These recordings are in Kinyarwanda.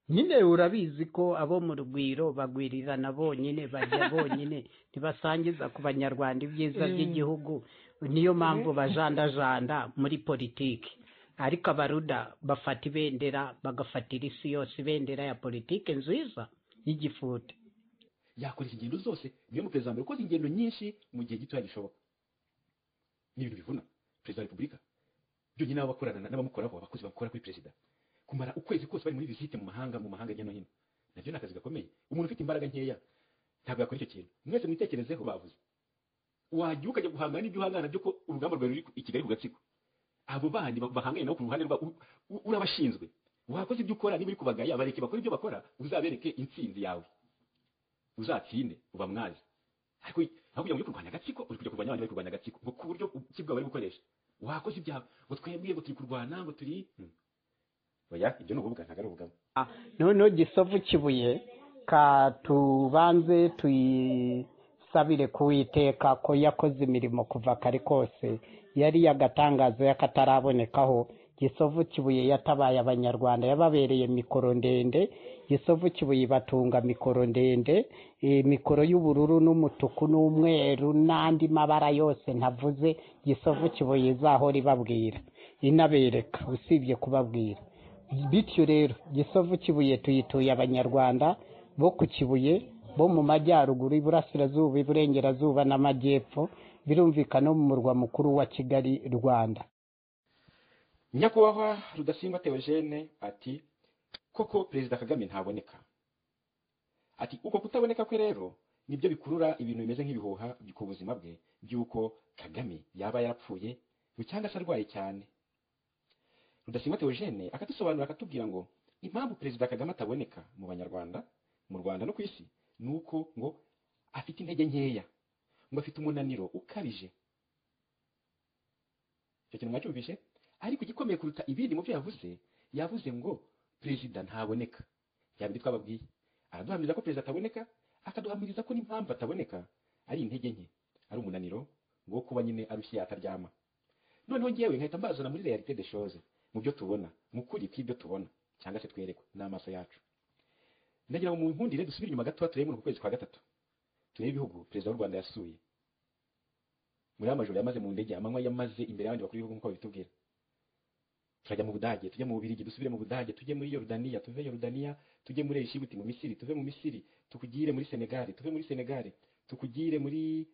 nyine urabizi ko abo mu rugwiro bagwirirana bonyine bajya bonyine ntibasangiza ku banyarwanda ibyiza by'igihugu niyo mpamvu bajandajanda muri politiki ariko abaruda bafata ibendera bagafatira isi yose ibendera ya politiki nziza y'igifuti yakora izi ngendo zose niyo mu perezida mbere ukoze ingendo nyinshi mu gihe gitoya gishoboka ni ibintu bivuna perezida wa repubulika byonyine abo bakorana n'abamukoraho abakozi bakora kuri perezida kumara ukwezi kose bari muri visite mu mahanga mu mahanga hirya no hino nabyo ni akazi gakomeye umuntu ufite imbaraga nkeya ntabwo yakora icyo kintu mwese mwitekerezeho bavuze wajya ukajya guhangana n'ibyo uhangana nabyo ko urugamba rwawe ruri i kigali ku gatsiko abo bandi bahanganye nabo ku ruhande rwa urabashinzwe wakoze ibyo ukora niba uri kubagaya bareke bakora ibyo bakora uzabereke intsinzi yawe uzatsinde uba mwazi ariko aho kugira ngo ujye kurwanya agatsiko uri kujya kurwanya abandi bari kurwanya agatsiko ngo ku buryo ki bwawe bari gukoresha wakoze ibyawe ngo twebwe ngo turi kurwana ngo turi oya ibyo ni ububwa ntabwo ari ubugabo noneho gisovu kibuye katubanze tuyisabire kuwiteka ko yakoze imirimo kuva kare kose yari yagatangaza y'akatarabonekaho gisovu kibuye yatabaye abanyarwanda yababereye mikoro ndende gisovu kibuye ibatunga mikoro ndende eh, mikoro y'ubururu n'umutuku n'umweru n'andi mabara yose ntavuze gisovu kibuye izahora ibabwira inabereka usibye kubabwira bityo rero gisovu kibuye tuyituye abanyarwanda bo ku kibuye bo mu majyaruguru iburasirazuba iburengerazuba n'amajyepfo birumvikana no mu murwa mukuru wa kigali rwanda nyakubahwa rudasingwa teogene ati koko perezida kagame ntaboneka ati uko kutaboneka kwe rero nibyo bikurura ibintu bimeze nk'ibihuha ku buzima bwe by'uko kagame yaba yarapfuye ngo cyangwa se arwaye cyane rudasingwa teogene akatusobanura akatubwira ngo impamvu perezida kagame ataboneka mu banyarwanda mu rwanda no ku isi ni uko ngo afite intege nkeya ngo afite umunaniro ukabije icyo kintu mwacyumvishe ariko igikomeye kuruta ibindi mu byo yavuze yavuze ngo perezida ntaboneka yaba ibyo twababwiye araduhamiriza ko perezida ataboneka akaduhamiriza ko n'impamvu ataboneka ari intege nke ari umunaniro ngo kuba nyine arushye yataryama noneho ngewe nkahita mbazana muri realite de shoze mu byo tubona mu kuri kw'ibyo tubona cyangwa se twerekwa n'amaso yacu ndagira ngo mu nkundire dusubire inyuma gatoya turebe muri uku kwezi kwa gatatu turebe ibihugu perezida w'u rwanda yasuye muri amajoro yamaze mu ndege amanywa yamaze imbere y'abandi bakuru b'ibihugu nk'uko babitubwira turajya mu budage tujye mu bubirigi dusubire mu budage tujye muri yorudaniya tuve yorudaniya tujye muri eshibuti mu misiri tuve mu misiri tukugire muri senegali tuve muri senegali tukugire muri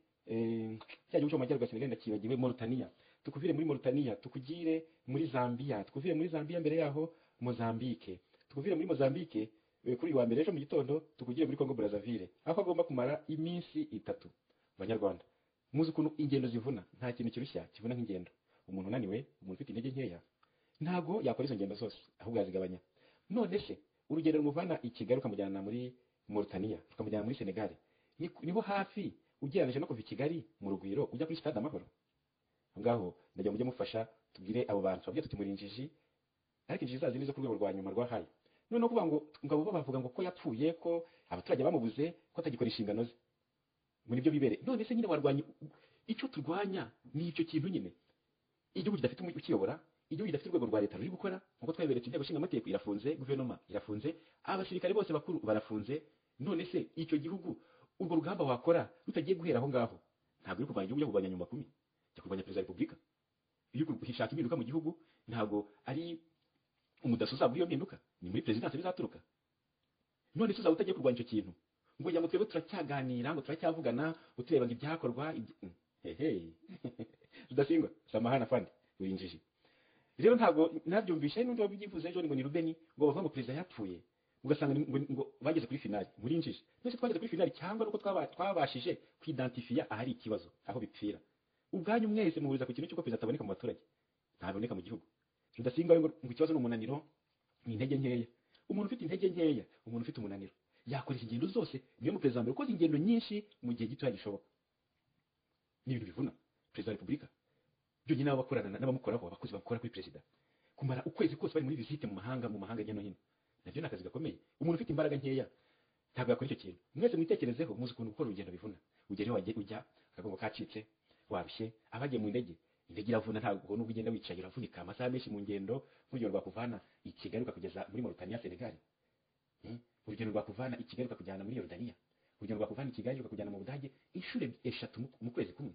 cya gihugu cyo mu majyaruguru ya senegali ndakibagiwe morutaniya tukuvire muri morutaniya tukugire muri zambiya tukuvire muri zambiya mbere yaho mozambike tukuvire muri mozambike kuri uyu wa mbere ejo mu gitondo tukugire muri kongo burazavire aho agomba kumara iminsi itatu abanyarwanda muzi ukuntu ingendo zivuna nta kintu kirushya kivuna nk'ingendo umuntu unaniwe umuntu ufite intege nkeya ntabwo yakora izo ngendo zose ahubwo yazigabanya none se urugendo rumuvana i kigali ukamujyana muri morutaniya ukamujyana muri senegali niho hafi ugereranyije no kuva i kigali mu rugwiro ujya kuri sitade amahoro aho ngaho ndagira ngo mujye mufasha tubwire abo bantu tubabwira tuti muri injiji ariko injiji za zindi zo ku rwego rwa nyuma rwahaye noneho kuvuga ngo ngabo bo bavuga ngo ko yapfuye ko abaturage bamubuze ko atagikora inshingano ze muri byo bibere none se nyine warwanya icyo turwanya ni icyo kintu nyine igihugu kidafite ukiyobora igihugu gidafite urwego rwa leta ruri gukora nk'uko twabiberetse inteko ishinga amategeko irafunze guverinoma irafunze abasirikare bose bakuru barafunze none se icyo gihugu urwo rugamba wakora rutagiye guhera aho ngaho ntabwo uri kurwanya igihugu cyo kurwanya nyuma kumi cyo kurwanya perezida wa repubulika iyo uri gushaka impinduka mu gihugu ntabwo ari umudaso uzabura iyo mpinduka ni muri perezidansi bizaturuka none se uzaba utagiye kurwanya icyo kintu ngo ya ngo twebwe turacyaganira ngo turacyavugana utureba ngo ibyakorwa hehe rudasingwa samahana fandi urinjije rero ntabwo nabyumvisha hari n'undi wabyivuze ejo ngo ni rubeni ngo bavuga ngo perezida yapfuye ugasanga ngo bageze kuri finali muri njiji twese twageze kuri finali cyangwa nuko twabashije kwidantifiya ahari ikibazo aho bipfira ubwanyu mwese muhuriza ku kintu cy'uko perezida ataboneka mu baturage ntaboneka mu gihugu rudasinga ngo ikibazo ni umunaniro ni intege nkeya umuntu ufite intege nkeya umuntu ufite umunaniro yakora izi ngendo zose niyo mu perezida mbere ukoze ingendo nyinshi mu gihe gitoya gishoboka ni ibintu bivuna perezida wa repubulika byonyine abo bakorana n'abamukoraho abakozi bakora kuri perezida kumara ukwezi kose bari muri visite mu mahanga mu mahanga hirya no hino nabyo ni akazi gakomeye umuntu ufite imbaraga nkeya ntabwo yakora icyo kintu mwese mwitekerezeho muzi ukuntu gukora urugendo bivuna ugera iyo wagiye ujya akagongo kacitse warushye abagiye mu ndege indege iravuna ntabwo n'ubwo ugenda wicaye uravunika amasaha menshi mu ngendo nk'urugendo rwakuvana i kigali ukakugeza muri morutaniya senegali Eh, urugendo rwakuvana i kigali rukakujyana muri yorodaniya urugendo rwakuvana i kigali rukakujyana mu budage inshuro eshatu mu- mu kwezi kumwe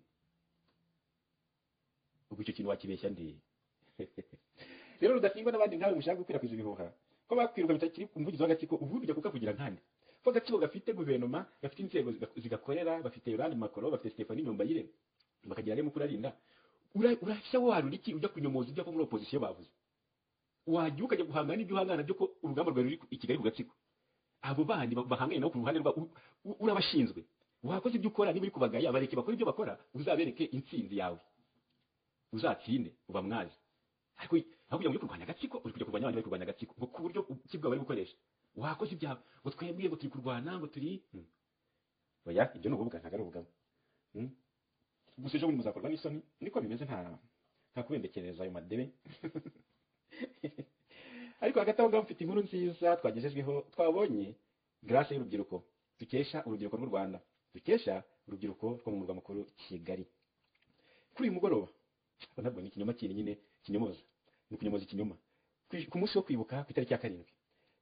ubwo icyo kintu wakibeshya nde rero rudasingwa n'abandi nkawe mushaka gukwirakwiza ibihuha ko bakwiruka bitakiri umuvugizi w'agatsiko ubundi ujya kukavugira nkande ko agatsiko gafite guverinoma gafite inzego ziga- zigakorera bafite yorani makoro bafite stefani nyombayire bakagira rero mukuru arinda Ura- urashya warura iki ujya kunyomoza ibyo abo muri opozisiyo bavuze wajya ukajya guhangana n'ibyo uhangana byo ko urugamba rwawe ruri ku- i kigali ku gatsiko abo bandi ba- bahanganye nabo ku ruhande rwa u- u- urabashinzwe wakoze ibyo ukora niba uri kubagaya bareke bakora ibyo bakora uzabereke intsinzi yawe uzatsinde uba mwazi ariko aho kugira ngo ujye kurwanya agatsiko uri kujya kurwanya abandi bari kurwanya agatsiko ngo ku buryo ki bwawe bari gukoresha wakoze ibyawe ngo twebwe ngo turi kurwana ngo turi Hmm. oya ibyo ni ubuvuga ntabwo ari ubugabo Hmm. gusa ejo bundi muzakorwa n'isoni niko bimeze nta nta kubembekereza ayo madebe ariko hagati aho ngaho mfite inkuru nziza twagejejweho twabonye grace y'urubyiruko dukesha urubyiruko rw'u rwanda dukesha urubyiruko rwo mu murwa mukuru kigali kuri uyu mugoroba ubwo nabwo ni ikinyoma kinini nyine kinyomoza ni ukunyomoza ikinyoma Kwi- ku munsi wo kwibuka ku itariki ya karindwi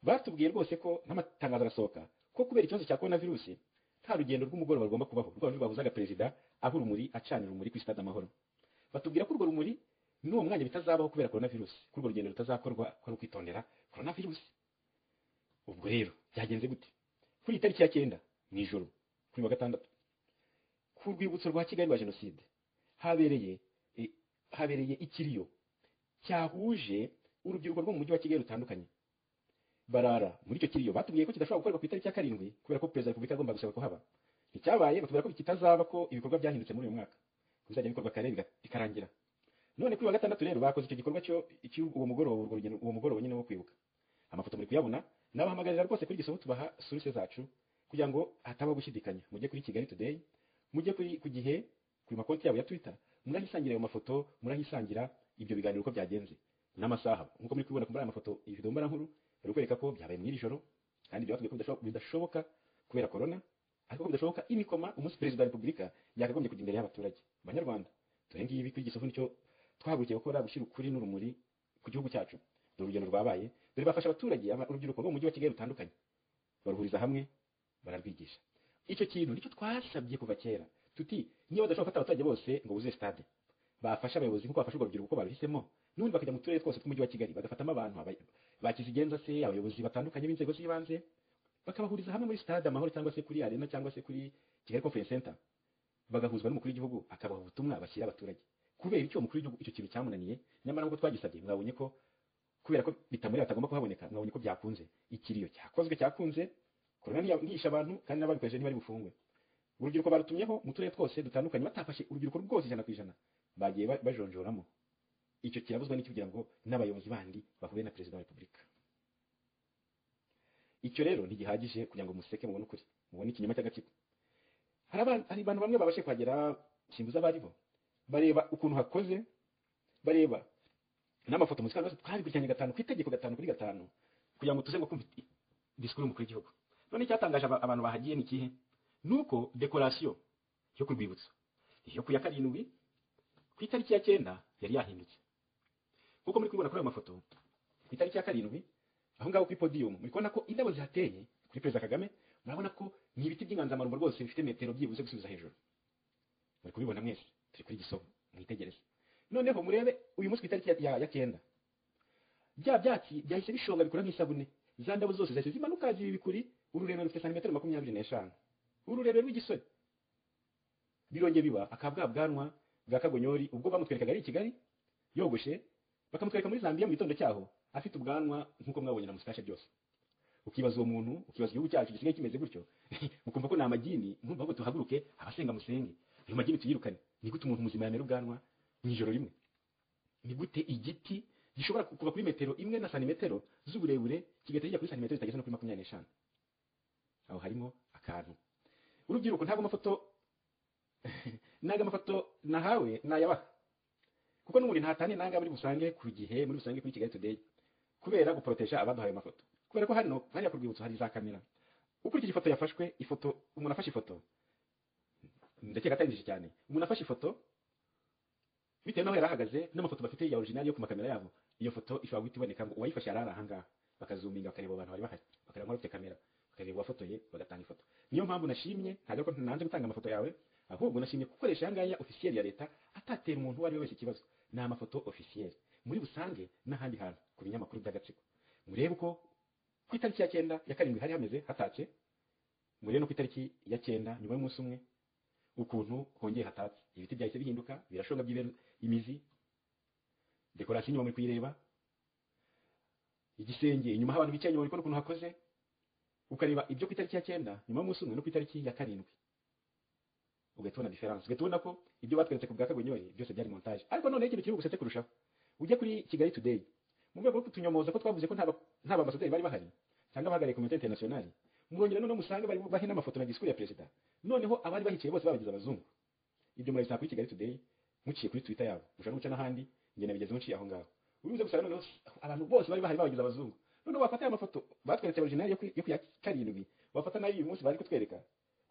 batubwiye rwose ko n'amatangazo arasohoka ko kubera ikibazo cya korona virusi nta rugendo rw'umugoroba rugomba kubaho rwa rundi rwabuzaga perezida aho urumuri acanira urumuri kuri stade amahoro batubwira ko urwo rumuri n'uwo mwanya bitazabaho kubera korona virusi ko urwo rugendo rutazakorwa ko ari ukwitondera korona virusi ubwo rero byagenze gute kuri iyi tariki ya cyenda mu ijoro kuri wa gatandatu ku rwibutso rwa kigali rwa jenoside habereye eh, habereye ikiriyo cyahuje urubyiruko rwo mu mujyi wa kigali rutandukanye barara muri icyo kiriyo batubwiye ko kidashobora gukorwa ku itariki ya karindwi kubera ko perezida wa repubulika agomba gusaba kuhaba nticyabaye batubwira ko kitazaba ko ibikorwa byahindutse muri uyu mwaka bizajya bikorwa kare biga- bikarangira none kuri wa gatandatu rero bakoze icyo gikorwa cyo cy'uwo mugoroba urwo rugendo uwo mugoroba nyine wo kwibuka amafoto muri kuyabona nabahamagarira rwose kuri igisobo tubaha source zacu kugira ngo hatabaho gushidikanya mujye kuri kigali today mujye kuri ku gihe kuri makonti yabo ya twitter murahisangira ayo mafoto murahisangira ibyo biganiro uko byagenze n'amasaha nkuko muri kubibona muri aya mafoto iyi video mbarankuru bari kwereka ko byabaye mu iri joro kandi ibyo batubwiye ko bidashoboka- bidashoboka kubera corona ariko ko bidashoboka imikoma umunsi perezida wa repubulika yakagombye kujya imbere y'abaturage banyarwanda dore ngibi kuri igisovu nicyo twahagurukiye gukora gushyira ukuri n'urumuri ku gihugu cyacu dore urugendo rwabaye dore bafasha abaturage aba- urubyiruko rwo mu mujyi wa kigali rutandukanye baruhuriza hamwe bararwigisha icyo kintu nicyo twasabye kuva kera tuti niba badashobora gufata abaturage bose ngo buze stade bafasha abayobozi nk'uko bafasha urwo rubyiruko uko baruhisemo n'ubundi bakajya mu turere twose tw'umujyi wa kigali bagafatamo abantu aba- ba kizigenza se abayobozi batandukanye b'inzego z'ibanze bakabahuriza hamwe muri stade amahoro cyangwa se kuri arena cyangwa se kuri kigali conference center bagahuzwa n'umukuru w'igihugu akabaha ubutumwa bashyira abaturage kubera icyo umukuru w'igihugu icyo kintu cyamunaniye nyamara nk'uko twagisabye mwabonye ko kubera ko bitamuri batagomba kuhaboneka mwabonye ko byakunze ikiriyo cyakozwe cyakunze korona ntiya- ntihishe abantu kandi n'ababikoresheje ntibari bufungwe urubyiruko barutumyeho mu turere twose dutandukanye batafashe urubyiruko rwose ijana ku ijana bagiye ba- bajonjoramo icyo kirabuzwa n'iki kugira ngo n'abayobozi bandi bahure na perezida wa repubulika icyo rero ntigihagije kugira ngo museke mubone ukuri mubone ikinyoma cy'agatsiko hari aba- hari abantu bamwe babashe kuhagera simbuza abaribo bareba ukuntu hakoze bareba n'amafoto muzika rwose twabikurikiranye gatanu ku itegeko gatanu kuri gatanu kugira ngo tuze ngo kumva i- disikuru y'umukuru w'igihugu none icyatangaje aba- abantu bahagiye ni ikihe ni uko dekorasiyo yo ku rwibutso yo ku ya karindwi ku itariki ya cyenda yari yahindutse nk'uko muri kubibona kuri ayo mafoto ku itariki ya karindwi aho ngaho kuri podiyumu muri kubona ko indabo zihateye kuri perezida kagame murabona ko ni ibiti by'inganzamarumbo rwose bifite metero byibuze gusubiza hejuru muri kubibona mwese turi kuri gisovu mwitegereze noneho murebe uyu munsi ku itariki ya- ya- ya cyenda bya byatsi byahise bishonga bikora nk'isabune za ndabo zose zahise zimanuka ziba ibikuri ururerure rufite santimetero makumyabiri n'eshanu ururerure rw'igisore birongeye biba akabwa bwanwa bwa kagonyori ubwo bamutwerekaga ari i kigali yogoshe bakamutwereka muri zambia mu gitondo cyaho afite ubwanwa nk'uko mwabonye na musitashi byose ukibaza uwo muntu ukibaza igihugu cyacu gisigaye kimeze gutyo ukumva ko ni amagini nkumva ahubwo tuhaguruke abasenga musenge ayo magini tuyirukane ni gute umuntu muzima yamera ubwanwa mu ijoro rimwe ni gute igiti gishobora ku- kuva kuri metero imwe na santimetero z'uburebure kigahita kijya kuri santimetero zitageze no kuri makumyabiri n'eshanu aho harimo akantu urubyiruko ntabwo amafoto ntabwo amafoto nahawe nayabaha kuko n'ubundi ntatane nanga muri busange ku gihe muri busange kuri kigali today kubera guporotesha abaduhaye ayo mafoto kubera ko hano hariya ku rwibutso hari za kamera ukurikije ifoto yafashwe ifoto umuntu afashe ifoto ndakeka atangije cyane umuntu afashe ifoto bitewe n'aho yari ahagaze n'amafoto bafite ya orijinali yo ku makamera yabo iyo foto ishobora guhita iboneka ngo uwayifashe yari ari ahangaha bakazuminga bakareba abantu bari bahari bakareba nk'abafite kamera mpamvu nashimye ntabwo ari ko nanze gutanga amafoto yawe ahubwo nashimye gukoresha aya ngaya ofisiyeri ya leta atatera umuntu uwo ari we wese ikibazo ni amafoto ofisiyeri muri busange n'ahandi hantu ku binyamakuru by'agatsiko murebe uko ku itariki ya cyenda ya karindwi hari hameze hatatse murebe no ku itariki ya cyenda nyuma y'umunsi umwe ukuntu hongeye hatatse ibiti byahise bihinduka birashonga by'ibera imizi dekorasiyo inyuma muri kuyireba igisenge inyuma aho abantu bicaye inyuma urikubona ukuntu hakoze ukareba ibyo ku itariki ya cyenda nyuma y'umunsi umwe no ku itariki ya karindwi ugahita ubona diferanse ugahita ubona ko ibyo batweretse ku bwa kagunyori byose byari montage ariko noneho ikintu kiri bugusetse kurushaho ujye kuri kigali today mu rwego rwo kutunyomoza ko twavuze ko nta ba- nta bambasaderi bari bahari cyangwa abahagarariye komite interinasiyonari murongera noneho musange bari bahe n'amafoto na disikuru ya perezida noneho abari bahicaye bose babagize abazungu ibyo murabisanga kuri kigali today muciye kuri twitter yabo mushaka no guca n'ahandi njye nabigezeho muciye aho ngaho uribuze gusaba noneho abantu bose bari bahari babagize abazungu noneho wafata aya mafoto batweretse original yo ku yo ku ya karindwi wafata nayo uyu munsi bari kutwereka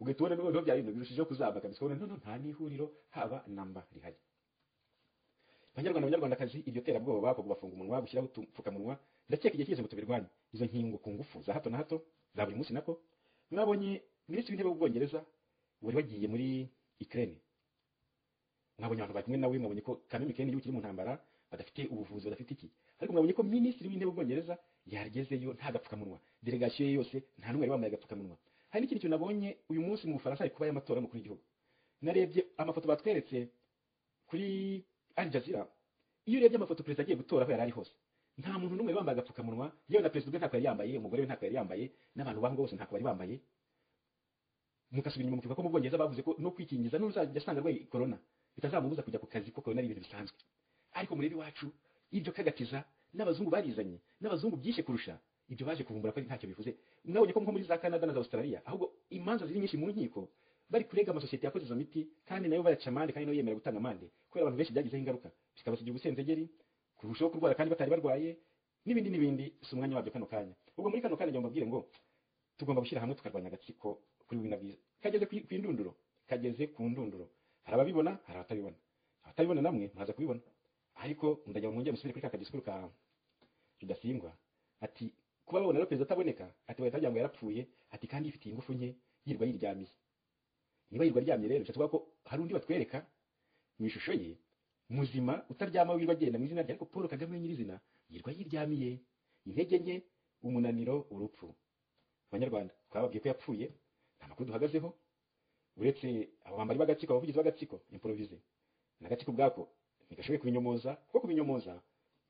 ugahita ubona noneho bya bintu birushijeho kuzamuka kabisa ukabona noneho nta n'ihuriro haba namba rihari banyarwanda banyarwandakazi iryo terabwoba ko kubafunga umunwa gushyiraho udupfukamunwa ndakeka igihe cyose ngo tubirwanye izo nkingo ku ngufu za hato na hato za buri munsi nako mwabonye minisitiri w'intebe w'ubwongereza wari wagiye muri ikirere mwabonye abantu bari kumwe nawe mwabonye ko kameme ikirere igihugu kiri mu ntambara badafite ubuvuzi badafite iki ariko mwabonye ko minisitiri w'intebe w'ubwongereza yagezeyo nta gapfukamunwa delegasiyo ye yose nta n'umwe yari wambaye agapfukamunwa hari n'ikindi kintu nabonye uyu munsi mu bufaransa hari kuba y'amatora y'umukuru w'igihugu narebye amafoto batweretse kuri Al Jazeera iyo urebye amafoto perezida agiye gutora aho yari ari hose nta muntu n'umwe wambaye agapfukamunwa yewe na perezida ubwe ntako yari yambaye umugore we ntako yari yambaye n'abantu baho ngaho bose ntako bari bambaye mugasubira inyuma mukivuga ko mu bwongereza bavuze ko no kwikingiza n'uzajya asanga arwaye corona bitazamubuza kujya ku kazi kuko corona ari ibintu bisanzwe ariko murebe iwacu ibyo kagatiza n'abazungu barizanye n'abazungu byishe kurusha ibyo baje kuvumbura ko ari ntacyo bivuze mwabonye ko nko muri za canada na za australia ahubwo imanza ziri nyinshi mu nkiko bari kurega amasosiyete yakoze izo miti kandi nayo bayaca amande kandi nayo yemera gutanga amande kubera abantu benshi byagizeho ingaruka bikabasigira ubusenzegeri kurushaho kurwara kandi batari barwaye n'ibindi n'ibindi si umwanya wabyo kano kanya ubwo muri kano kanya njya mbabwire ngo tugomba gushyira hamwe tukarwanya agatsiko kuri bimwe na byiza kageze ku ku indunduro kageze ku ndunduro hari ababibona hari abatabibona abatabibona namwe mwaza kubibona ariko ndajya mwongere musubire kuri ka disikuru ka rudasingwa ati kuba babona rero perezida ataboneka ati bahita bagira ngo yarapfuye ati kandi yifitiye ingufu nke yirirwa yiryamiye niba yirirwa aryamye rero bishatse kuvuga ko hari undi batwereka mu ishusho ye muzima utaryama wirirwa agenda mu izina rye ariko paul kagame we nyirizina yirirwa yiryamiye intege nke umunaniro urupfu abanyarwanda twababwiye ko yapfuye nta makuru duhagazeho uretse abo bambari b'agatsiko abavugizi b'agatsiko imporovize n'agatsiko ubwako ntigashoboye kubinyomoza kuko kubinyomoza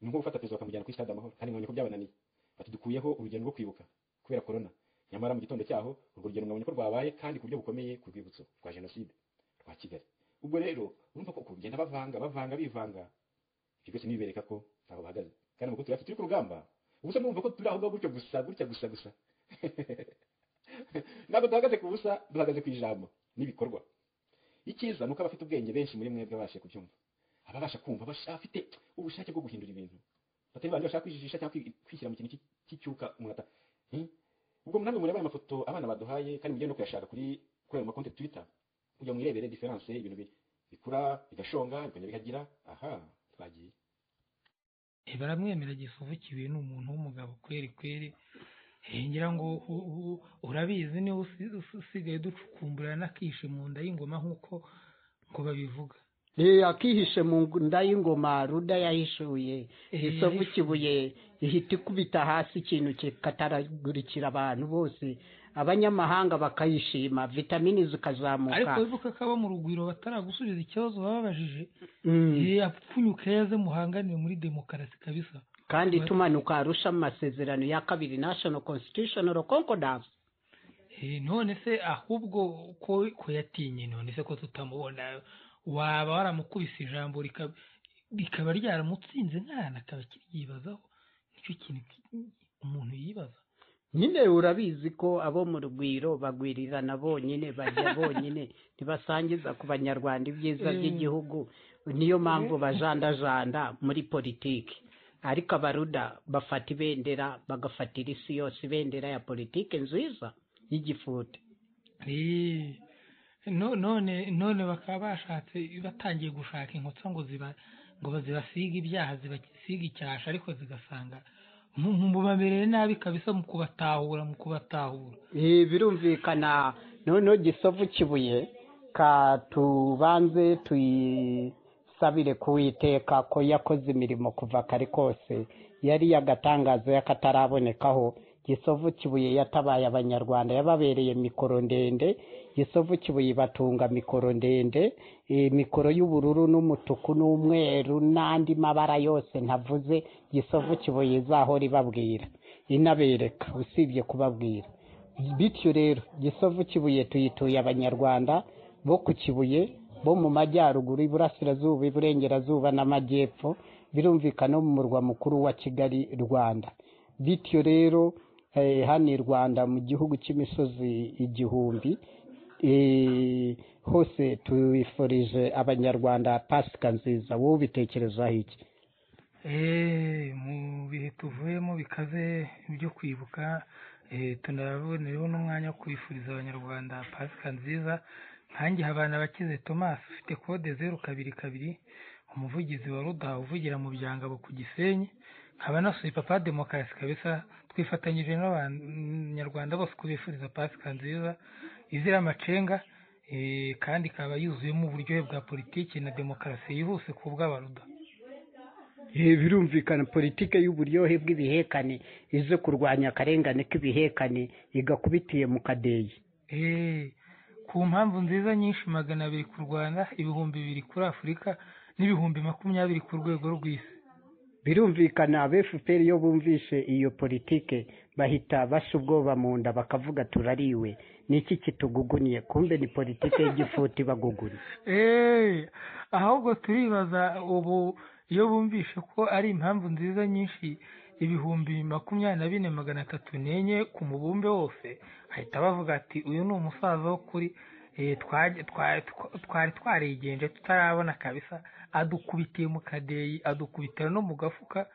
ni nko gufata perezida bakamujyana kuri stade amahoro kandi nkabonye ko byabananiye batudukuyeho urugendo rwo kwibuka kubera korona nyamara mu gitondo cyaho urwo rugendo nkabonye ko rwabaye kandi ku buryo bukomeye ku rwibutso rwa jenoside rwa kigali ubwo rero urumva ko kugenda bavanga bavanga bivanga ibyo byose nibibereka ko aho bahagaze kandi amakuru tuyafite turi ku rugamba ubusa murumva ko turi aho ngaho gutyo gusa gutya gusa gusa ntabwo duhagaze ku busa duhagaze ku ijambo n'ibikorwa icyiza ni uko abafite ubwenge benshi muri mwebwe babashe kubyumva ababasha kumva abasha- abafite ubushake bwo guhindura ibintu batari bandi bashaka kwijijisha cyangwa kwi- kwishyira mu kintu cy'i- cy'icyuka umuntu ata- Hmm? ubwo namwe mureba aya mafoto abana baduhaye kandi mujye no kuyashaka kuri kuri ayo makonte twita kugira ngo mwirebere diferanse ibintu bi- bikura bigashonga bikongera bihagira aha twagiye Eh, baramwemera gifuvu kibuye ni umuntu w'umugabo kweri kweri Eh, ngira ngo u- u- urabizi niba usi- usi- usigaye ducukumbura n'akishi mu nda y'ingoma nk'uko ngo babivuga Eh, akihishe mu nda y'ingoma ruda yahishuye Eh, isovu yahishuye. kibuye ihita ikubita hasi ikintu kikataragurikira abantu bose abanyamahanga bakayishima vitamini ariko zikazamuka wibuka ko abo mu rugwiro bataragusubiza ikibazo bababajije Mm. eh, apfunyuka yaze muhanganire muri demokarasi kabisa kandi Ba- tumanuka arusha mu masezerano ya kabiri national constitutional concordance Eh, none se ahubwo ko ko yatinye none se ko tutamubona waba waramukubise ijambo rikaba rikaba ryaramutsinze nkana akaba akiryibazaho nicyo kintu ki- umuntu yibaza nyine urabizi ko abo mu rugwiro bagwirirana bonyine barya bonyine ntibasangiza ku banyarwanda ibyiza Mm. by'igihugu niyo mpamvu bajandajanda muri politiki ariko abaruda bafata ibendera bagafatira isi yose ibendera ya politiki nziza y'igifuti Eh, no- none none bakaba bashatse batangiye gushaka inkotsa ngo ziba ngo zibasige ibyaha zibasige icyasha ariko zigasanga mu- mu- mubamereye nabi kabisa mu kubatahura mu kubatahura Eh, birumvikana noneho gisovu kibuye katubanze tuyisabire kuwiteka ko yakoze imirimo kuva kare kose yari yagatangaza y'akatarabonekaho gisovu kibuye yatabaye abanyarwanda yababereye mikoro ndende gisovu kibuye ibatunga mikoro ndende eh, mikoro y'ubururu n'umutuku n'umweru n'andi mabara yose ntavuze gisovu kibuye izahora ibabwira inabereka usibye kubabwira bityo rero gisovu kibuye tuyituye abanyarwanda bo ku kibuye bo mu majyaruguru iburasirazuba iburengerazuba n'amajyepfo birumvikana no mu murwa mukuru wa kigali rwanda bityo rero eh, hano i rwanda mu gihugu cy'imisozi igihumbi eh, hose tubifurije abanyarwanda pasika nziza wowe ubitekerezaho iki Eh, mu bihe tuvuyemo bikaze byo kwibuka eh, tunabonereho n'umwanya wo kubifuriza abanyarwanda pasika nziza nkanjye habana abakize thomas ufite kode zeru kabiri kabiri umuvugizi wa rudaha uvugira mu byangabo ku gisenyi nkaba nasuye papa demokarasi kabisa twifatanyije n'abanyarwanda bose kubifuriza pasika nziza izira amacenga eh, kandi ikaba yuzuyemo uburyohe bwa politiki na demokarasi yihuse ku bw'abaruda Eh, birumvikana politike y'uburyohe bw'ibihekane ize kurwanya akarengane k'ibihekane igakubitiye mu kadeyi Eh, ku mpamvu nziza nyinshi magana abiri ku rwanda ibihumbi bibiri kuri afurika n'ibihumbi makumyabiri ku rwego rw'isi birumvikana aba fpr iyo bumvishe iyo politike bahita basha ubwoba mu nda bakavuga turariwe ni iki kituguguniye kumbe ni politike y'igifuti baguguna Eh, ahubwo turibaza ubu iyo bumvishe ko ari impamvu nziza nyinshi ibihumbi makumyabiri na bine magana atatu n'enye ku mubumbe wose bahita bavuga ati uyu ni umusaza wo kuri eh, twajya- twa- twa- twari twarigenje tutarabona kabisa adukubitiye mu kadeyi adukubitira no mu gafuka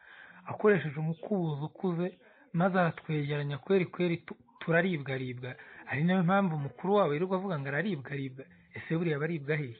akoresheje umukubuzo ukuze maze aratwegeranya kweri kweri tu- turaribwaribwa ari nayo mpamvu mukuru wabo yirirwa avuga ngo araribwaribwa ese buriya baribwa hehe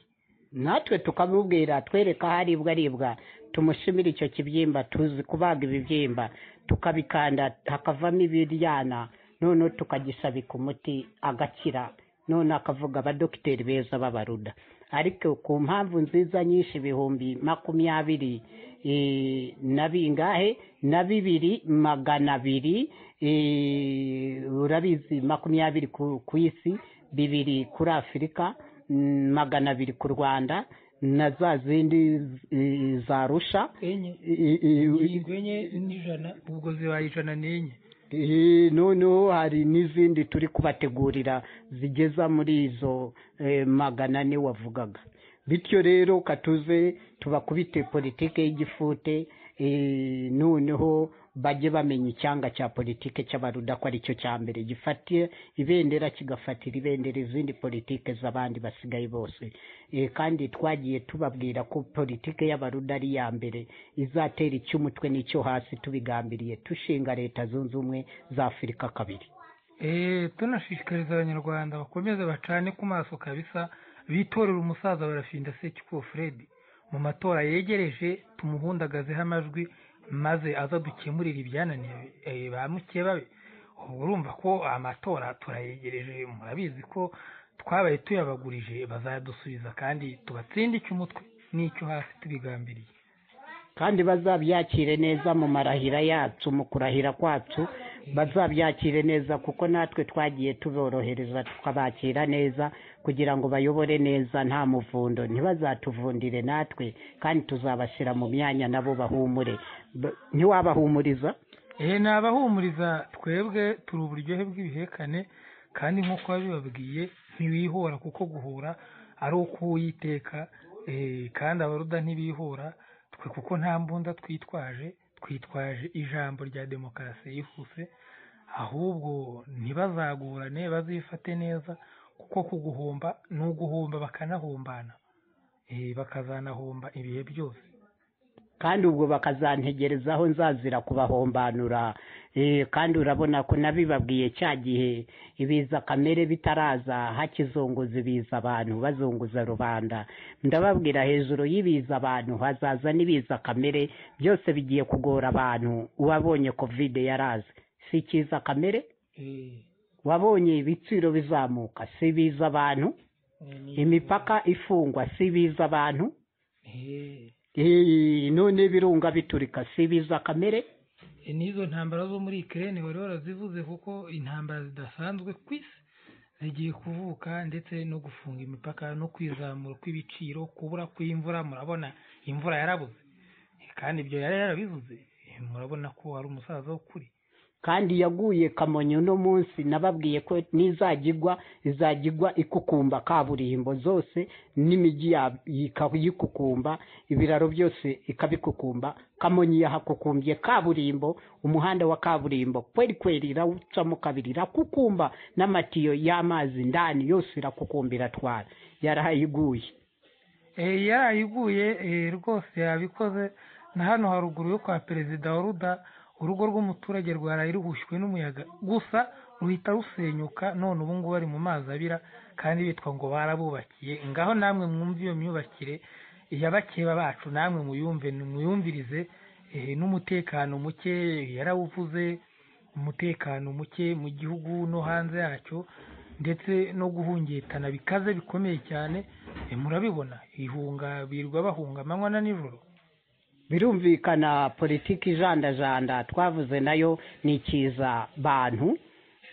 natwe tukamubwira twereka aho aribwa aribwa tumushimire icyo kibyimba tuzi kubaga ibibyimba tukabikanda hakavamo ibiryana noneho tukagisabika umuti agakira none akavuga abadogiteri beza b'abaruda ariko ku mpamvu nziza nyinshi ibihumbi makumyabiri eh, na bingahe na bibiri magana abiri eh, urabizi makumyabiri ku- ku isi bibiri kuri afurika mm, magana abiri ku rwanda na za zindi eh, za rusha enye I- i- i- ingingo enye n'ijana ubwo zibaye ijana n'enye Eh, noneho hari n'izindi turi kubategurira zigeza muri izo eh, magana ane wavugaga bityo rero katuze tubakubite politike y'igifute eh, noneho bajye bamenya icyanga cya politike cy'abaruda ko aricyo cya mbere gifatiye ibendera kigafatira ibendera izindi politike z'abandi basigaye bose Eh, kandi twagiye tubabwira ko politike y'abaruda ari iya mbere izatera icy'umutwe n'icyo hasi tubigambiriye dushinga leta zunze ubumwe za afurika kabiri Eh, tunashishikariza abanyarwanda bakomeze bacane ku maso kabisa bitorera umusaza barafinda sekikubo fred mu matora yegereje tumuhundagazeho amajwi maze aza dukemurira ibyananiye eh, ba mukeba be ubu urumva ko amatora turayegereje murabizi ko twabaye tuyabagurije bazadusubiza kandi tubatsinde icy'umutwe n'icyo hasi tubigambiriye kandi bazabyakire neza mu marahira yacu mu kurahira kwacu bazabyakire neza kuko natwe twagiye tuborohereza tukabakira neza kugira ngo bayobore neza nta muvundo ntibazatuvundire natwe kandi tuzabashyira mu myanya nabo bahumure Ba- ntiwabahumuriza ehe nabahumuriza twebwe turi uburyohe bw'ibihekane kandi nk'uko wabibabwiye ntibihora kuko guhura ari uko uwiteka eh, kandi abaruda ntibihora twe kuko nta mbunda twitwaje twitwaje ijambo rya demokarasi yihuse ahubwo ntibazagorane bazifate neza kuko kuguhomba ni uguhomba bakanahombana Eh, bakazanahomba ibihe byose kandi ubwo bakazantegerezaho nzazira kubahombanura Eh, kandi urabona ko nabibabwiye cya gihe ibiza kamere bitaraza hakizunguza ibiza abantu bazunguza rubanda ndababwira hejuru y'ibiza abantu hazaza n'ibiza kamere byose bigiye kugora abantu uwabonye kovide yaraze si cyiza kamere Eh, wabonye ibiciro bizamuka si biza abantu imipaka ifungwa si biza abantu Eh, none birunga biturika si biza kamere n'izo ntambara zo muri ikirere wari warazivuze kuko intambara zidasanzwe ku isi zigiye kuvuka ndetse no gufunga imipaka no kwizamura kw'ibiciro kubura kw'imvura murabona imvura yarabuze kandi ibyo yari yarabivuze murabona ko ari umusaza w'ukuri kandi yaguye kamonyi uno munsi nababwiye ko n'izagigwa izagigwa ikukumba kaburimbo zose n'imijyi ya- ika- yikukumba ibiraro byose ikabikukumba kamonyi yahakukumbye kaburimbo umuhanda wa kaburimbo kweri kweri irawucamo kabiri irakukumba n'amatiyo y'amazi ndani yose irakukumba iratwara yarahayiguye Eh, yarayiguye eh, rwose yabikoze na hano haruguru yo kwa perezida wa ruda urugo rw'umuturage rwaraye ruhushwe n'umuyaga gusa ruhita rusenyuka none ubu ngubu ari mu mazi abira kandi bitwa ngo barabubakiye ngaho namwe mwumve iyo myubakire yabakeba bacu namwe muyumve muyumvirize eh, n'umutekano muke yarawuvuze umutekano muke mu gihugu no hanze yacyo ndetse no guhungetana bikaze bikomeye cyane Eh, murabibona ihunga birirwa bahunga amanywa na nijoro birumvikana politiki ijandajanda twavuze nayo ni ikiza bantu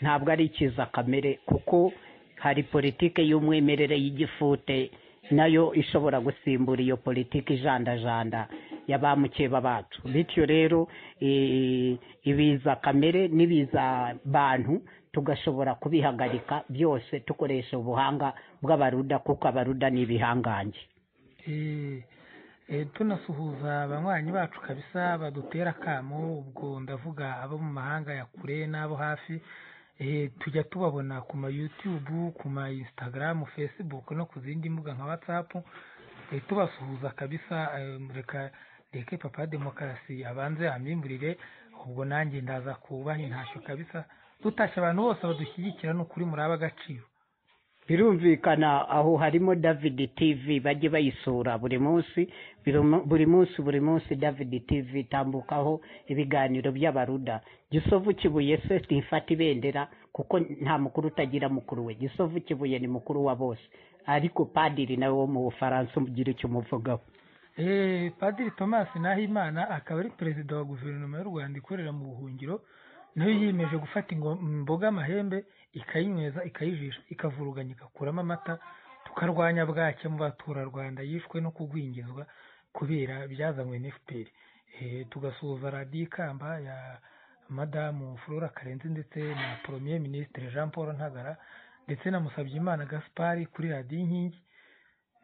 ntabwo ari ikiza kamere kuko hari politiki y'umwimerere y'igifute nayo ishobora gusimbura iyo politiki ijandajanda ya ba mukeba bacu bityo rero eh, ibiza kamere n'ibiza bantu tugashobora kubihagarika byose dukoresha ubuhanga bw'abaruda kuko abaruda ni ibihangange Eh, eh, tunasuhuza abanywanyi bacu kabisa badutera akamo ubwo ndavuga abo mu mahanga ya kure n'abo hafi eh, tujya tubabona ku ma youtube ku ma instagram facebook no ku zindi mbuga nka whatsapp eh, tubasuhuza kabisa eh, reka reke papa demokarasi abanze amimburire ubwo nanjye ndaza kubaha intashyo kabisa dutashye abantu bose badushyigikira ni ukuri muri ab'agaciro birumvikana aho harimo david tv bajye bayisura buri munsi birumu- buri munsi buri munsi david tv itambukaho ibiganiro by'abaruda gisovu kibuye se ntifata ibendera kuko nta mukuru utagira mukuru we gisovu kibuye ni mukuru wa bose ariko padiri nawe wo mu bufaransa ugira icyo umuvugaho Eh, Padiri Thomas Nahimana akaba ari perezida wa guverinoma y'u Rwanda ikorera mu buhungiro nayo yiyemeje gufata ingo- imboga amahembe ikayinyweza ikayijisha ikavuruganya igakuramo amata tukarwanya bwake mu baturarwanda yishwe no kugwingizwa kubera byazanywe na FPR Eh, tugasuhuza radiyo ikamba ya madamu Flora Karenzi ndetse na premier ministre Jean Paul Ntagara ndetse na Musabyimana Gaspard kuri radiyo inkingi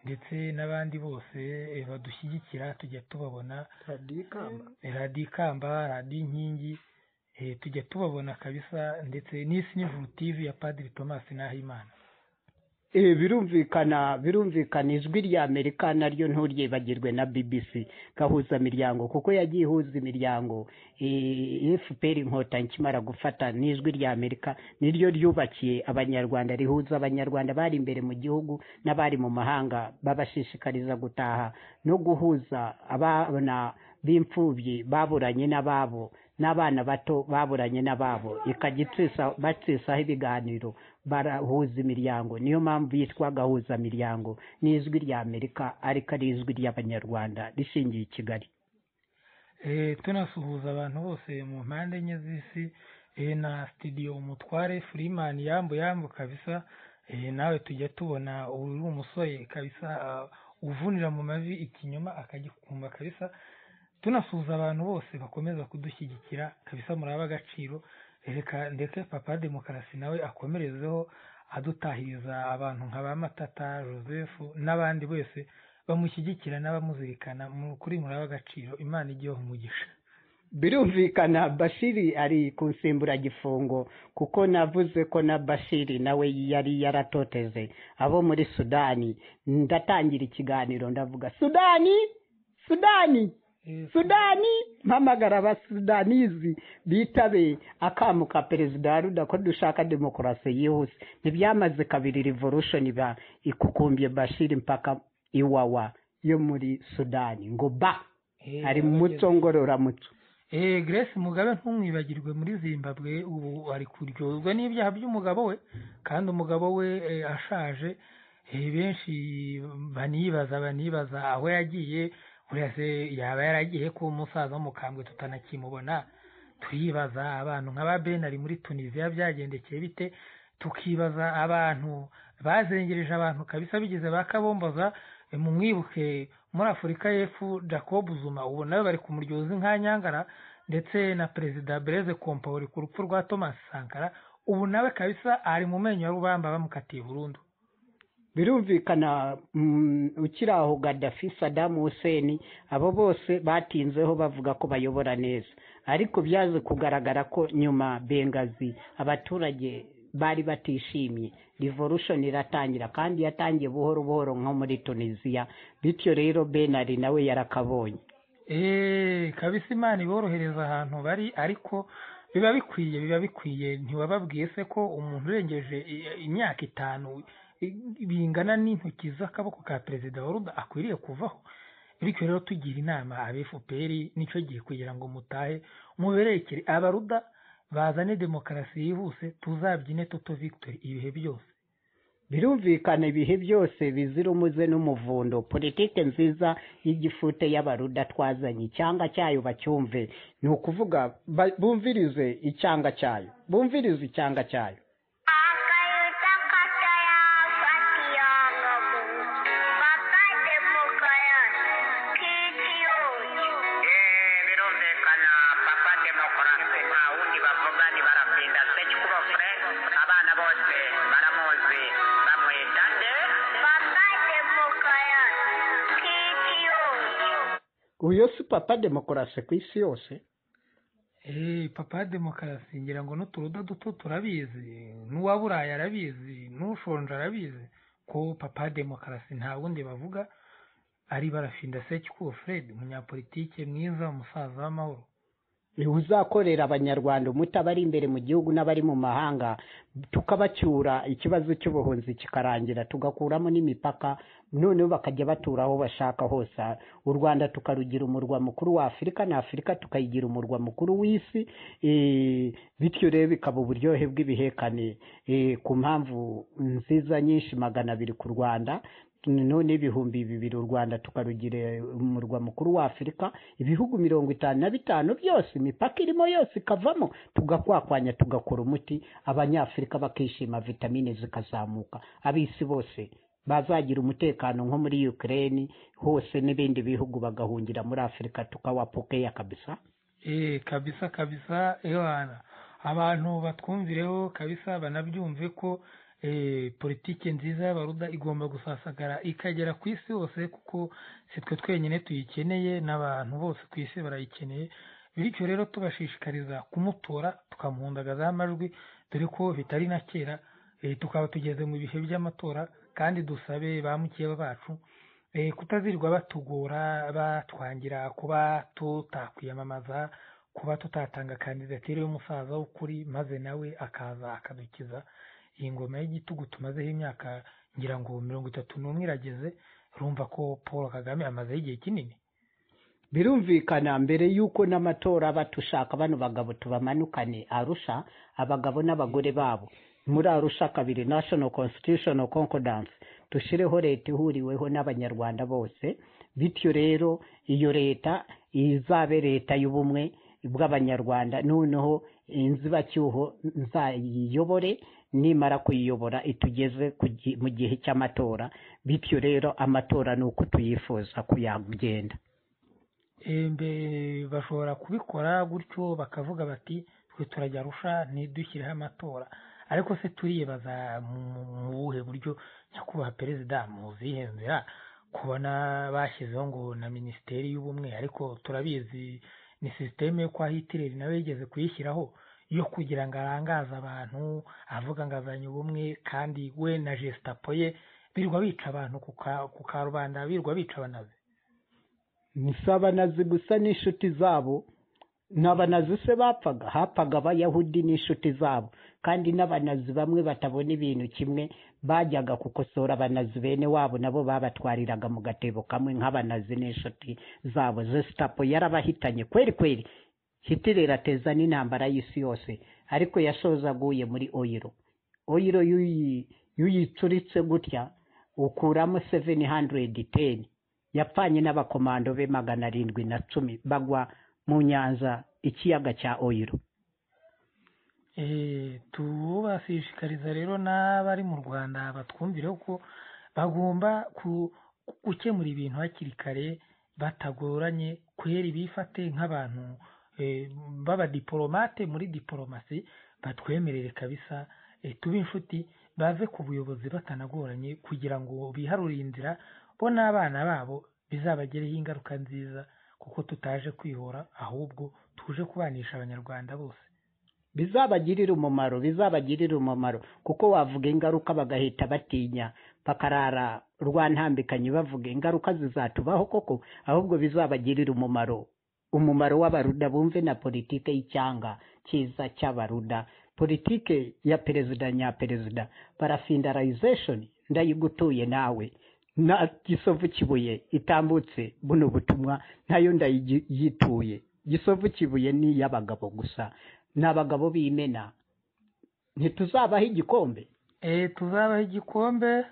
ndetse n'abandi bose eh, badushyigikira tujya tubabona Eh, radiyo ikamba radiyo inkingi eh, tujya tubabona kabisa ndetse n'isi n'ijuru tv ya padiri thomas nahimana Eh, birumvikana birumvikana ijwi rya amerika naryo nturyibagirwe na bbc gahuza miryango kuko yagiye ihuza imiryango eh, fpr inkotanyi ikimara gufata n'ijwi rya amerika niryo ryubakiye abanyarwanda rihuza abanyarwanda bari imbere mu gihugu n'abari mu mahanga babashishikariza gutaha no guhuza abana b'imfubyi baburanye n'ababo n'abana bato baburanye n'ababo ikajya itsa- batsisaho ibiganiro barahuza imiryango niyo mpamvu yitwa gahuza miryango n'ijwi rya amerika ariko ari ijwi ry'abanyarwanda rishingiye i kigali Eh, tunasuhuza abantu bose mu mpande enye z'isi eh, na studio umutware freeman yambu yambu kabisa eh, nawe tujya tubona uri umusore kabisa ah, uvunira mu mavi ikinyoma akagikumba kabisa tunasuhuza abantu bose bakomeza kudushyigikira kabisa muri ab'agaciro reka ndeke papa demokarasi nawe akomerezeho adutahiriza abantu nka ba matata joseph n'abandi wese bamushyigikira n'abamuzirikana mu kuri muri ab'agaciro imana igiyeho umugisha birumvikana bashiri ari ku nsimburagifungo kuko navuze ko na bashiri nawe yari yaratoteze abo muri sudani ndatangira ikiganiro ndavuga sudani sudani sudani mpamagara abasudanizi bitabe akamu ka perezida wa ruda ko dushaka demokarasi yihuse ntibyamaze kabiri revolution ba ikukumbye bashiri mpaka iwawa yo muri sudani ngo ba Eh, ari mu muco ngororamuco eh Grace Mugabe ntumwibagirwe muri Zimbabwe ubu ari kuryozwa n'ibyaha by'umugabo we kandi umugabo we eh, ashaje eh, benshi banibaza banibaza aho yagiye buriya se yaba yaragiye kuba umusaza w'umukambwe tutanakimubona turibaza abantu nk'aba Benari muri Tunisia byagendekeye bite tukibaza abantu bazengereje abantu kabisa bigize ba kabomboza eh, mumwibuke muri afurika y'epfo jacob zuma ubu nawe bari kumuryoza inka nyangara ndetse na perezida bereze kompaore ku rupfu rwa thomas sankara ubu nawe kabisa ari mu menyo ya rubamba bamukatiye burundu birumvikana mm, ukiri aho gadafi sadamu hussein abo bose batinzeho bavuga ko bayobora neza ariko byaje kugaragara ko nyuma bengazi abaturage bari batishimye revolution iratangira kandi yatangiye buhoro buhoro nko muri tunisiya bityo rero benari nawe yarakabonye eee kabisa imana iborohereza ahantu bari ariko biba bikwiye biba bikwiye ntiwababwiye se ko umuntu urengeje i- imyaka itanu i- bingana n'intoki z'akaboko ka perezida wa ruda akwiriye kuvaho bityo rero tugira inama aba efuperi nicyo gihe kugira ngo mutahe muberekere abaruda bazane demokarasi yihuse tuzabyine tuto victory ibihe byose birumvikana ibihe byose bizira umuze n'umuvundo politike nziza y'igifute y'abaruda twazanye icyanga cyayo bacyumve ni ukuvuga ba- bumvirize icyanga cyayo bumvirize icyanga cyayo birumvikana papa demokarasi nta wundi bavugani barapinda sekikubo fred abana bose baramuzi bamwita nde papa demokarasi kitiyo uyo si papa demokarasi ku isi yose Eh, papa wa demokarasi ngira ngo n'uturuda duto turabizi n'uwa burayi arabizi n'ushonje arabizi ko papa wa demokarasi nta wundi bavuga ari barafinda sekikubo fred umunyapolitike mwiza umusaza w'amahoro niwe uzakorera abanyarwanda umuti abari imbere mu gihugu n'abari mu mahanga tukabacyura ikibazo cy'ubuhunzi kikarangira tugakuramo n'imipaka noneho bakajya batura aho bashaka hose u rwanda tukarugira umurwa mukuru wa afurika na afurika tukayigira umurwa mukuru w'isi eh, bityo rero bikaba uburyohe bw'ibihekane eh, ku mpamvu nziza nyinshi magana abiri ku rwanda none ibihumbi bibiri u rwanda tukarugira umurwa mukuru wa afurika ibihugu mirongo itanu na bitanu byose imipaka irimo yose ikavamo tugakwakwanya tugakora umuti abanyafurika bakishima vitamine zikazamuka ab'isi bose bazagira umutekano nko muri ukraine hose n'ibindi bihugu bagahungira muri afurika tukawapokeya kabisa Eh, kabisa kabisa ewana abantu batwumvireho kabisa banabyumve ko eh, politiki nziza y'abaruda igomba gusasagara ikagera ku isi hose kuko si twe twenyine tuyikeneye n'abantu bose ku isi barayikeneye bityo rero tubashishikariza kumutora tukamuhundagazaho amajwi dore ko bitari na kera eh, tukaba tugeze mu bihe by'amatora kandi dusabe ba mukeba bacu eh, kutazirirwa batugora batwangira kuba tutakwiyamamaza kuba tutatanga kandidatire y'umusaza w'ukuri maze nawe akaza akadukiza iyi ngoma y'igitugu tumazeho imyaka ngira ngo mirongo itatu n'umwe irageze urumva ko paul kagame amazeho igihe kinini birumvikana mbere y'uko n'amatora aba tushaka bano bagabo tubamanukane arusha abagabo n'abagore babo muri arusha kabiri national constitutional concordance dushyireho leta ihuriweho n'abanyarwanda bose bityo rero iyo leta izabe leta y'ubumwe bw'abanyarwanda noneho inzibacyuho nzayiyobore nimara kuyiyobora itugeze ku gi- mu gihe cy'amatora bityo rero amatora ni uko tuyifuza kuyagenda Eh, mbe bashobora kubikora gutyo bakavuga bati twe turajya arusha ntidushyireho amatora ariko se turibaza mu mu buhe buryo nyakubahwa perezida muzihe nzira kubona bashyizeho ngo na minisiteri y'ubumwe ariko turabizi ni sisiteme yo kwa hitireri nawe yigeze kuyishyiraho yo kugira ngo arangaze abantu avuga ngo azanye ubumwe kandi we na jesitapo ye birirwa bica abantu ku ka- ku karubanda birirwa bica abanazi nisabanazi gusa n'inshuti zabo n'abanazi se bapfaga hapfaga abayahudi n'inshuti zabo kandi n'abanazi bamwe batabona ibintu kimwe bajyaga gukosora abanazi bene wabo nabo babatwariraga mu gatebo kamwe nk'abanazi n'inshuti zabo zesitapo yarabahitanye kweri kweri hitler ateza n'intambara y'isi yose ariko yashoza aguye muri oyiro oyiro y'uyi- y'uyicuritse gutya ukuramo 710 yapfanye n'abakomando be magana arindwi na cumi bagwa mu nyanza ikiyaga cya oyiro Eh, tubashishikariza rero n'abari mu rwanda batwumvire ko bagomba ku- gukemura ibintu hakiri kare batagoranye kwera bifate nk'abantu eh, b'abadiporomate muri diporomasi batwemerere kabisa eh, tube inshuti bave ku buyobozi batanagoranye kugira ngo biharure inzira bo n'abana babo bizabagereho ingaruka nziza kuko tutaje kwihora ahubwo tuje kubanisha abanyarwanda bose bizabagirire umumaro bizabagirire umumaro kuko wavuga ingaruka bagahita batinya bakarara rwantambikanye bavuga ingaruka zizatubaho koko ahubwo bizabagirire umumaro umumaro w'abaruda bumve na politike y'icyanga cyiza cy'abaruda politike ya perezida nyaperezida parafindarization ndayigutuye nawe na gisovu kibuye itambutse buno butumwa nayo ndayituye gisovu kibuye ni iy'abagabo gusa ni abagabo b'imena ntituzabaho igikombe Eh, tuzabaha igikombe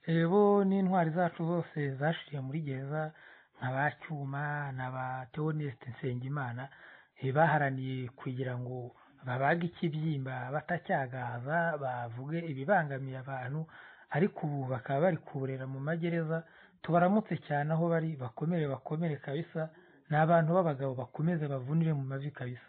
eh, bo n'intwari zacu zose zashiriye muri gereza nka ba cyuma na ba teoneste nsengimana eh, baharaniye kugira ngo babage ikibyimba batacyagaza bavuge ibibangamiye abantu ariko ubu bakaba bari kuburera mu magereza tubaramutse cyane aho bari bakomere bakomere kabisa ni abantu b'abagabo bakomeze bavunire mu mavi kabisa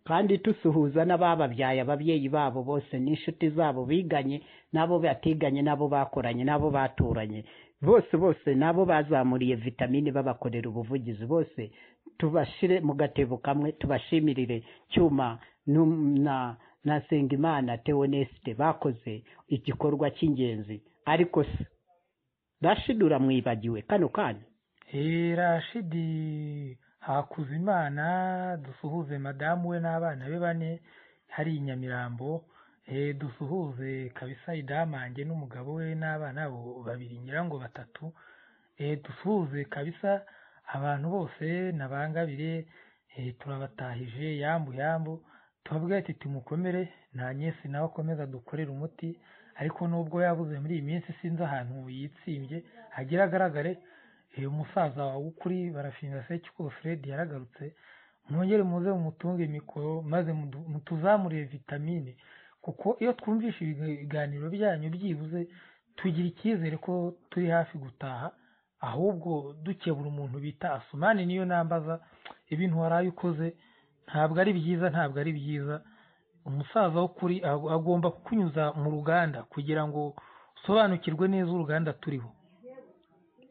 kandi tusuhuza n'abababyaye ababyeyi babo bose n'inshuti zabo biganye n'abo batiganye n'abo bakoranye n'abo baturanye bose bose n'abo bazamuriye vitamine babakorera ubuvugizi bose tubashire mu gatebo kamwe tubashimirire cyuma n'um- na na sengimana teonesite bakoze igikorwa cy'ingenzi ariko se rashidura mwibagiwe kano kanya Eh, Rashidi Hakuzimana dusuhuze madamu we n'abana be bane hari i Nyamirambo eh, dusuhuze kabisa idamange n'umugabo we n'abana bo babiri nyirango batatu eh, dusuhuze kabisa abantu bose nabangabire eh, turabatahije yambu yambu tubabwira ati tumukomere nta nyesi nawe akomeza dukorere umuti ariko nubwo yabuze muri iyi minsi sinzi ahantu yitsimbye hagira agaragare uyu musaza wawe ukuri barafinda sekiko fred yaragarutse mwongere muze mumutunge mikoro maze mudu- mutuzamurire vitamine kuko iyo twumvishe ibiganiro byanyu byibuze tugira icyizere ko turi hafi gutaha ahubwo dukebura umuntu bita asumani niyo nambaza ibintu waraye ukoze ntabwo ari byiza ntabwo ari byiza umusaza w'ukuri ag- agomba kukunyuza mu ruganda kugira ngo usobanukirwe neza uruganda turiho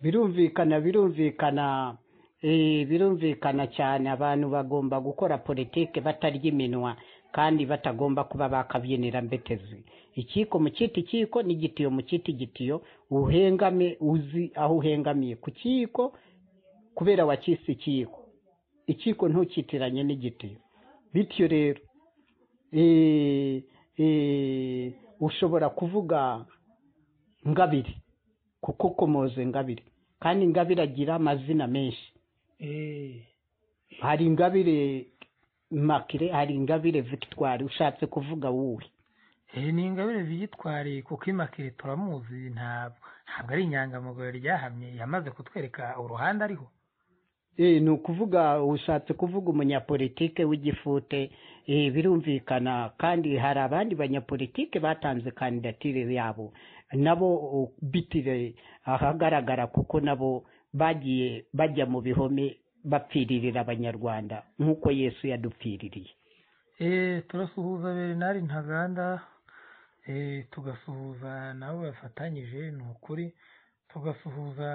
birumvikana birumvikana eh, birumvikana cyane abantu bagomba gukora politike batarya iminwa kandi batagomba kuba bakabyinira mbetezi ikiko mu kiti ikiko n'igitiyo mu kiti igitiyo uhengame uzi aho uhengamiye ku kiko kubera wakise ikiko ikiko ntukitiranye n'igitiyo bityo rero eh, eh, ushobora kuvuga ngabiri kuko komoze ngabire kandi ingabire agira amazina menshi Eh, hari ingabire makire hari ingabire victoire ushatse kuvuga wowe eh, ni ingabire ziyitware kuko imakire turamuzi ntabwo ntabwo ari inyangamugayo ryahamye yamaze kutwereka uruhande ariho Eh, ni ukuvuga ushatse kuvuga umunyapolitike w'igifute eh, birumvikana kandi hari abandi banyapolitike batanze kandidatire yabo nabo oh, bitire ahagaragara kuko nabo bagiye bajya mu bihome bapfiririra abanyarwanda nk'uko yesu yadupfiririye Eh, turasuhuza bernard ntaganda eh, tugasuhuza nabo bafatanyije ni ukuri tugasuhuza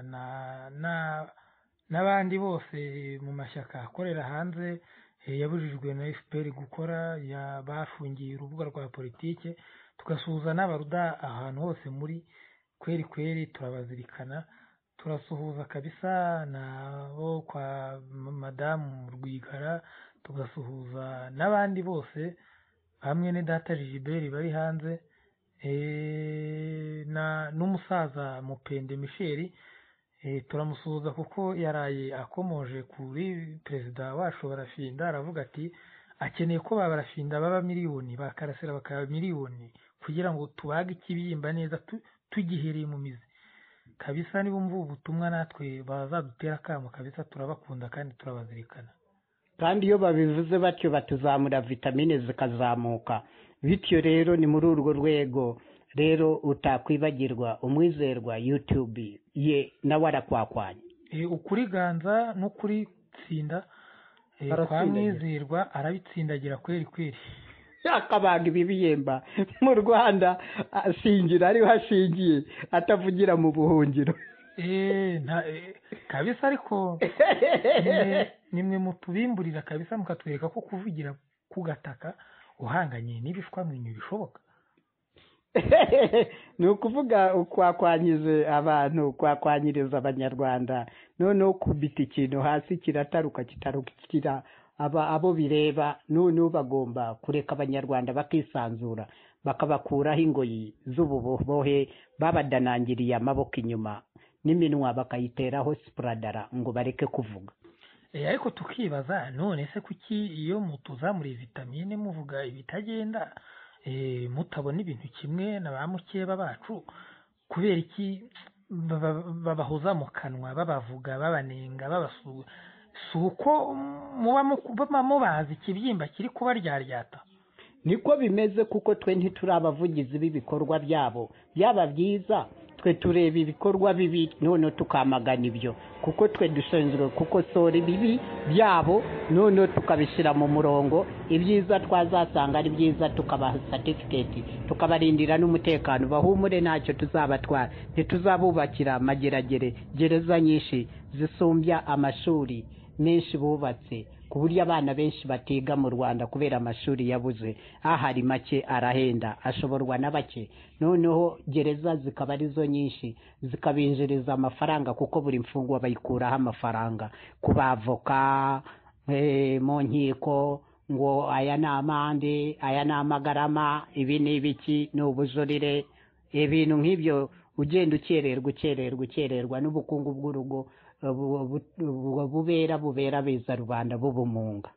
na na n'abandi bose mu mashyaka akorera hanze eh, yabujijwe na fpr gukora ya- bafungiye urubuga rwa politike tugasuhuza n'abaruda ahantu hose muri kweri kweri turabazirikana turasuhuza kabisa nabo kwa madamu rwigara tugasuhuza n'abandi bose hamwe ne data Gilbert bari hanze eh, na n'umusaza mupende Michel Eh, turamusuhuza kuko yaraye akomoje kuri perezida wacu barafinda aravuga ati akeneye ko ba barafinda baba miliyoni bakarasira bakaba miliyoni kugira ngo tubage ikibyimba neza tu- tugihereye mu mizi kabisa niba umva ubu butumwa natwe bazadutera akamo kabisa turabakunda kandi turabazirikana kandi iyo babivuze batyo batuzamura vitamine zikazamuka bityo rero ni muri urwo rwego rero utakwibagirwa umwizerwa yutube ye nawe arakwakwanya Eh, ukuri ganza n'ukuri tsinda eh, kwa Aratsindagira. mwizerwa arabitsindagira kweri kweri akabaga ibibiyemba mu rwanda asingira ariho ashingiye atavugira mu buhungiro Eh, nta- eh, kabisa ariko nimwe- nimwe mutubimburira kabisa mukatwereka ko kuvugira ku gataka uhanganye n'ibishwa mwenyu bishoboka ni ukuvuga kwakwanyize abantu kwakwanyiriza abanyarwanda noneho kubita ikintu hasi kirataruka kitarukira aba abo bireba noneho bagomba kureka abanyarwanda bakisanzura bakabakuraho ingoyi z'ububohe babadanangiriye amaboko inyuma n'iminwa bakayiteraho sipuradara ngo bareke kuvuga Eh, ariko tukibaza none se kuki iyo mutuzamuriye vitamine muvuga ibitagenda eh, mutabona ibintu kimwe na ba mukeba bacu kubera iki baba- babahoza mu kanwa babavuga babanenga babasuga si uko muba muku- muba mubazi ikibyimba kiri kubaryaryata niko bimeze kuko twe ntituri abavugizi b'ibikorwa byabo byaba byiza twe tureba ibikorwa bibi noneho tukamagana ibyo kuko twe dushinzwe gukosora ibibi byabo noneho tukabishyira mu murongo ibyiza twazasanga ari byiza tukabaha satifiketi tukabarindira n'umutekano bahumure ntacyo tuzabatwara ntituzabubakira amageragere gereza nyinshi zisumbya amashuri menshi bubatse ku buryo abana benshi batiga mu rwanda kubera amashuri yabuze ahari make arahenda ashoborwa na bake noneho gereza zikaba arizo nyinshi zikabinjiriza amafaranga kuko buri mfungwa bayikuraho amafaranga ku bavoka eh, mu nkiko ngo aya ni amande aya ni amagarama ibi ni ibiki ni ubujurire ibintu nk'ibyo ugenda ukererwa ukererwa ukererwa n'ubukungu bw'urugo eh, bu- bu- bu- bubera bubera beza rubanda bubumunga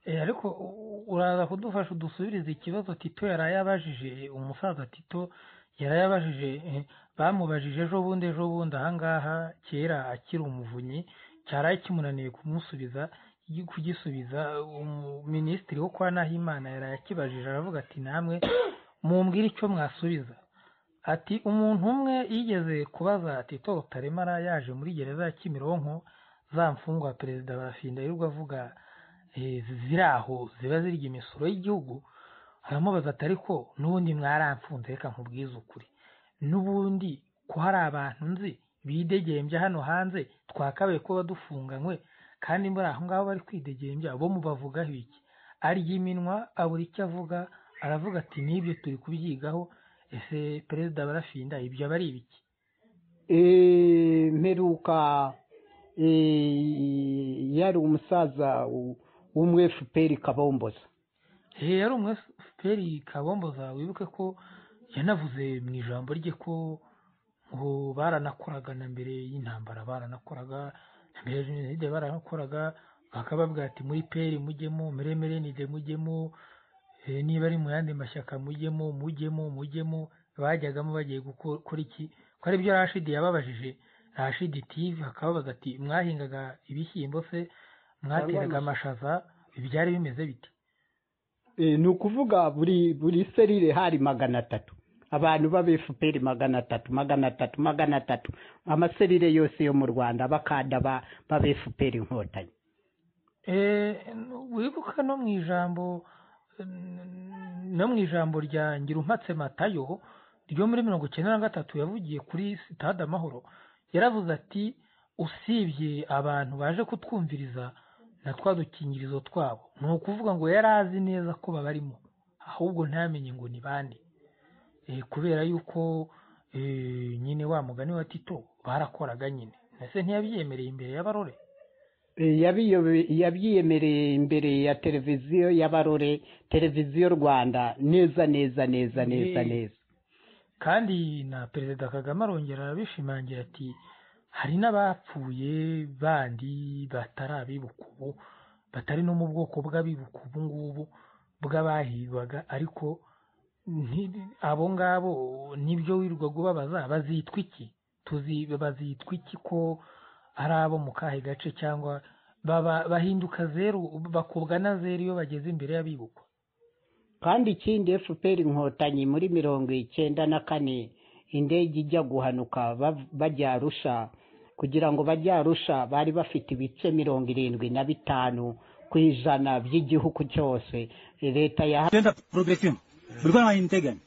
Eh, ariko u- uraza kudufasha udusubirize ikibazo tito yari yabajije umusaza tito yari yabajije eh, bamubajije ejo bundi ejo bundi ahangaha kera akiri umuvunyi cyaraye kimunaniye kumusubiza gi- kugisubiza umu- minisitiri wo kwa Nahimana yari yakibajije aravuga ati namwe mumbwire icyo mwasubiza ati umuntu umwe yigeze kubaza tito rutaremara yaje muri gereza ya kimironko za mfungwa perezida barafinda yirirwa avuga eh, ziri aho ziba zirya imisoro y'igihugu haramubaza ati ariko n'ubundi mwaramfunze reka nkubwize ukuri n'ubundi ko hari abantu nzi bidegembya hano hanze twakabaye kuba dufunganywe kandi muri aho ngaho bari kwidegembya bo mubavugaho iki arya iminwa abura icyo avuga aravuga ati n'ibyo turi kubyigaho ese perezida barafinda ibyo aba ari ibiki Eh, mperuka eh, yari umusaza w- w'umu efuperi kabomboza Eh, yari umwefuperi kabomboza wibuke ko yanavuze mu ijambo rye ko ngo baranakoraga na mbere y'intambara baranakoraga na mbere ya jenoside baranakoraga bakababwira ati muri peri mujyemo muri emerenide mujyemo eh, niba ari mu yandi mashyaka mujyemo mujyemo mujyemo bajyagamo bagiye guko- gukora iki ko aribyo rashidi yababajije rashidi tv akababaza ati mwahingaga ibishyimbo se mwateraga amashaza byari bimeze biti Eh, ni ukuvuga buri buri serire hari magana atatu abantu b'aba efuperi magana atatu magana atatu magana atatu amaserire yose yo mu rwanda abakada ba- b'aba efuperi inkotanyi Eh, wibuka no mu ijambo no mu ijambo rya ngirumpatse matayo ryo muri mirongo icyenda na gatatu yavugiye kuri sitade amahoro yaravuze ati usibye abantu baje kutwumviriza na twa dukingirizo twabo ni ukuvuga ngo yari azi neza ko babarimo ahubwo ntamenye ngo ni bande Eh, kubera yuko eh, nyine wa mugani wa tito barakoraga nyine ese ntiyabyemereye imbere y'abarore Eh, yabiyobe- yabyiyemereye imbere ya televiziyo y'abarore televiziyo rwanda neza neza neza neza Eh. neza kandi na perezida kagame arongera arabishimangira ati hari n'abapfuye bandi batari abibuka ubu batari no mu bwoko bw'abibuka ubu ngubu bw'abahigwaga ariko nti- abo ngabo nibyo wirirwaga ubabaza bazitwa iki tuzi bazitwa iki ko ari abo mu kahe gace cyangwa baba bahinduka zeru bakubwa na zeru iyo bageze imbere y'abibukwa kandi ikindi fpr inkotanyi muri mirongo icyenda na kane indege ijya guhanuka bav- bajya arusha kugira ngo bajye arusha bari bafite ibice mirongo irindwi na bitanu ku ijana by'igihugu cyose leta ya Tenda progresión. Urbana Integan.